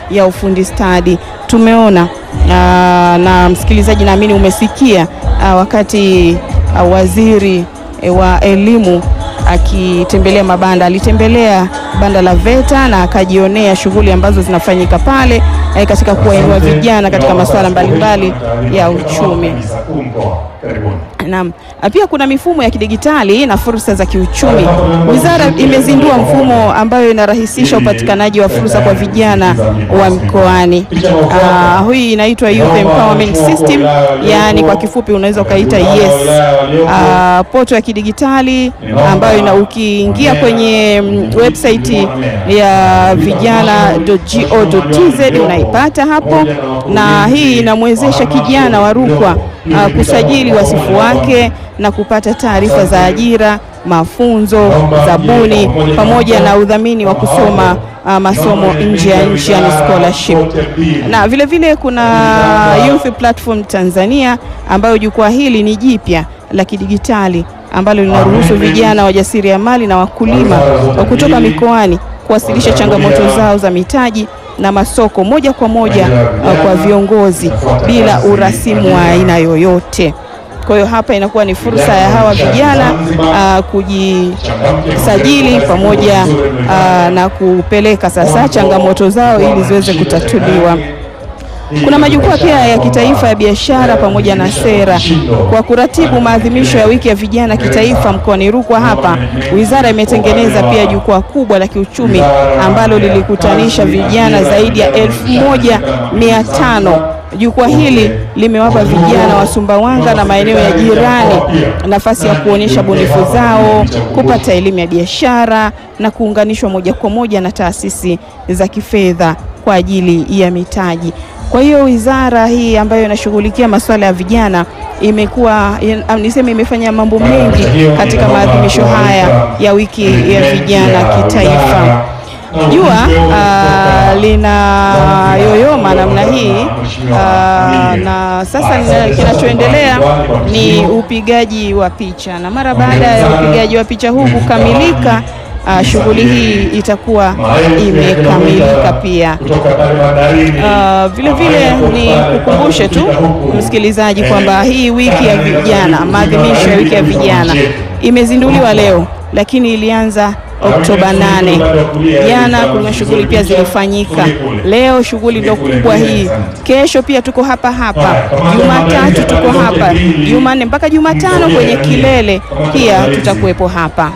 ya ufundi stadi. Tumeona aa, na msikilizaji, naamini umesikia aa, wakati aa, waziri e, wa elimu akitembelea mabanda, alitembelea banda la VETA na akajionea shughuli ambazo zinafanyika pale e, katika kuwainua vijana katika masuala mbalimbali ya uchumi. Naam, pia kuna mifumo ya kidigitali na fursa za kiuchumi. Wizara imezindua mfumo ambayo inarahisisha upatikanaji wa fursa kwa vijana wa mkoani. Uh, hii inaitwa Youth Empowerment System, yaani kwa kifupi unaweza ukaita YES. Uh, poto ya kidigitali ambayo ina ukiingia kwenye website ya vijana.go.tz unaipata hapo, na hii inamwezesha kijana wa Rukwa uh, kusajili wasifu wake na kupata taarifa za ajira, mafunzo, zabuni pamoja na udhamini wa kusoma uh, masomo nje ya nchi yani scholarship. Na vile vile kuna Youth Platform Tanzania ambayo jukwaa hili ni jipya la kidigitali ambalo linaruhusu vijana wajasiriamali na wakulima wa kutoka mikoani kuwasilisha changamoto zao za mitaji na masoko moja kwa moja uh, kwa viongozi bila urasimu wa aina yoyote. Kwa hiyo hapa inakuwa ni fursa ya hawa vijana uh, kujisajili pamoja uh, na kupeleka sasa changamoto zao ili ziweze kutatuliwa. Kuna majukwaa pia ya kitaifa ya biashara pamoja na sera. Kwa kuratibu maadhimisho ya wiki ya vijana kitaifa mkoani Rukwa, hapa wizara imetengeneza pia jukwaa kubwa la kiuchumi ambalo lilikutanisha vijana zaidi ya elfu moja mia tano. Jukwaa hili limewapa vijana wa Sumbawanga na maeneo ya jirani nafasi ya kuonyesha bunifu zao, kupata elimu ya biashara na kuunganishwa moja kwa moja na taasisi za kifedha kwa ajili ya mitaji. Kwa hiyo wizara hii ambayo inashughulikia masuala ya vijana imekuwa niseme, imefanya mambo mengi katika maadhimisho haya ya wiki ya vijana kitaifa. Jua uh, lina yoyoma namna hii uh, na sasa kinachoendelea ni upigaji wa picha, na mara baada ya upigaji wa picha huu kukamilika Uh, shughuli hii itakuwa imekamilika pia. Uh, vile vile ni kukumbushe tu msikilizaji kwamba hii wiki ya vijana, maadhimisho ya wiki ya vijana imezinduliwa leo, lakini ilianza Oktoba 8. Jana kuna shughuli pia zilifanyika. Leo shughuli ndio kubwa hii. Kesho pia tuko hapa hapa, Jumatatu tuko hapa, Jumanne mpaka Jumatano kwenye kilele pia tutakuwepo hapa.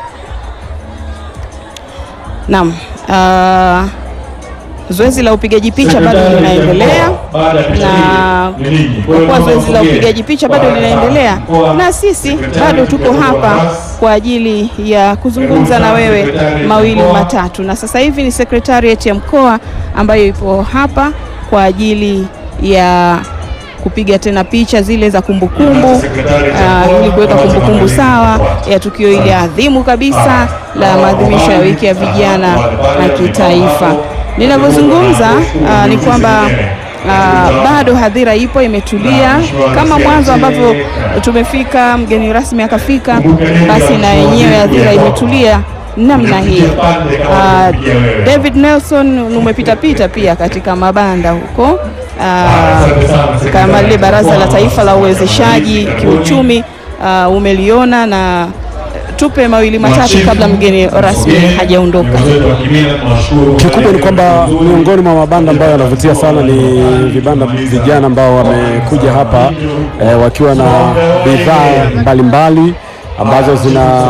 Naam, uh, zoezi la upigaji picha bado linaendelea, na kwa kuwa zoezi la upigaji picha bado linaendelea, na sisi bado tuko hapa kwa ajili ya kuzungumza na wewe mawili matatu, na sasa hivi ni sekretariat ya mkoa ambayo ipo hapa kwa ajili ya kupiga tena picha zile za kumbukumbu uh, ili kuweka kumbukumbu sawa ya tukio hili adhimu kabisa la maadhimisho ya wiki ya vijana na kitaifa. Ninavyozungumza uh, ni kwamba uh, bado hadhira ipo imetulia, kama mwanzo ambavyo tumefika, mgeni rasmi akafika, basi na yenyewe hadhira imetulia namna hii. Uh, David Nelson umepita pita pia katika mabanda huko Uh, kama lile Baraza la Taifa la Uwezeshaji Kiuchumi uh, umeliona na tupe mawili matatu kabla mgeni rasmi hajaondoka. Kikubwa ni kwamba miongoni mwa mabanda ambayo yanavutia sana ni vibanda vijana ambao wamekuja hapa eh, wakiwa na bidhaa mbalimbali ambazo zina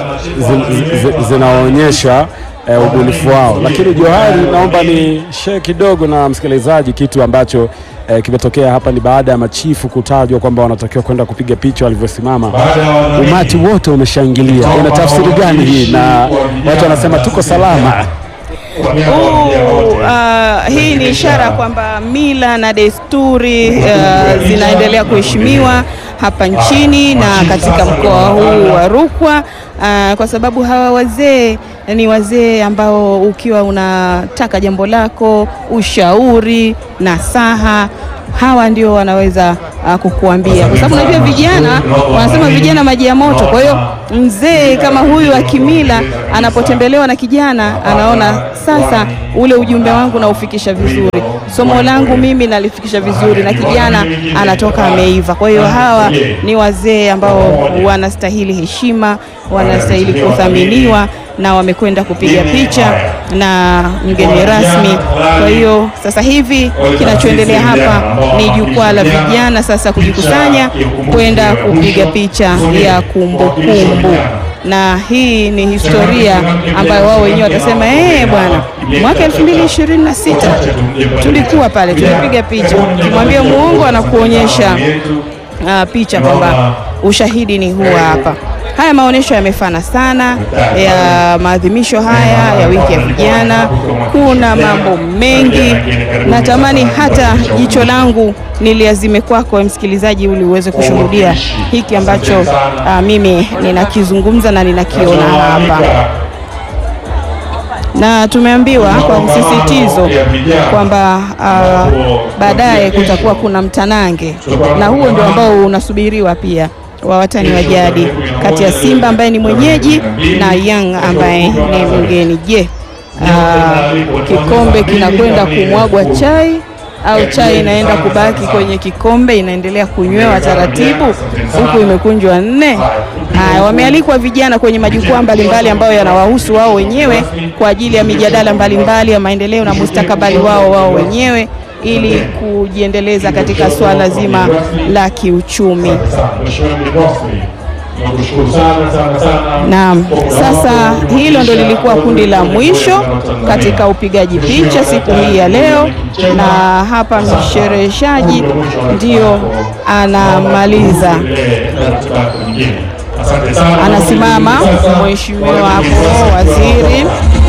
zinaonyesha zina E, ubunifu wao. Lakini Johari, naomba ni share kidogo na msikilizaji kitu ambacho e, kimetokea hapa. Ni baada ya machifu kutajwa kwamba wanatakiwa kwenda kupiga picha, walivyosimama umati wote umeshangilia. Ina tafsiri gani hii? Na watu wanasema tuko salama. Uh, uh, hii ni ishara kwamba mila na desturi uh, zinaendelea kuheshimiwa hapa nchini na katika mkoa huu wa Rukwa uh, kwa sababu hawa wazee ni wazee ambao ukiwa unataka jambo lako, ushauri, nasaha, hawa ndio wanaweza uh, kukuambia, kwa sababu unajua vijana wanasema vijana maji ya moto. Kwa hiyo mzee kama huyu wa kimila anapotembelewa na kijana, anaona sasa ule ujumbe wangu naufikisha vizuri, somo langu mimi nalifikisha vizuri, na kijana anatoka ameiva. Kwa hiyo hawa ni wazee ambao wanastahili heshima, wanastahili kuthaminiwa na wamekwenda kupiga picha na mgeni rasmi. Kwa hiyo sasa hivi kinachoendelea hapa ni jukwaa la vijana sasa kujikusanya kwenda kupiga picha ya kumbukumbu kumbu. Na hii ni historia ambayo wao wenyewe watasema eh, bwana, mwaka 2026 tulikuwa pale tulipiga picha. Ukimwambia muongo anakuonyesha uh, picha kwamba ushahidi ni huu hapa. Haya maonyesho yamefana sana ya maadhimisho haya ya wiki ya vijana. Kuna mambo mengi, natamani hata jicho langu niliazime kwako msikilizaji, ili uweze kushuhudia hiki ambacho uh, mimi ninakizungumza na ninakiona hapa na tumeambiwa kwa msisitizo kwamba uh, baadaye kutakuwa kuna mtanange, na huo ndio ambao unasubiriwa pia wa watani wa jadi kati ya Simba ambaye ni mwenyeji na Young ambaye ni mgeni. Je, uh, kikombe kinakwenda kumwagwa chai au chai inaenda kubaki kwenye kikombe inaendelea kunywewa taratibu huku imekunjwa nne? Haya, wamealikwa vijana kwenye majukwaa mbalimbali ambayo yanawahusu wao wenyewe kwa ajili ya mijadala mbalimbali ya maendeleo na mustakabali wao wao wenyewe ili kujiendeleza katika swala zima la kiuchumi. Naam, sasa hilo ndo lilikuwa kundi la mwisho katika upigaji picha siku hii ya leo, na hapa mshereheshaji ndio anamaliza, anasimama mheshimiwa hapo waziri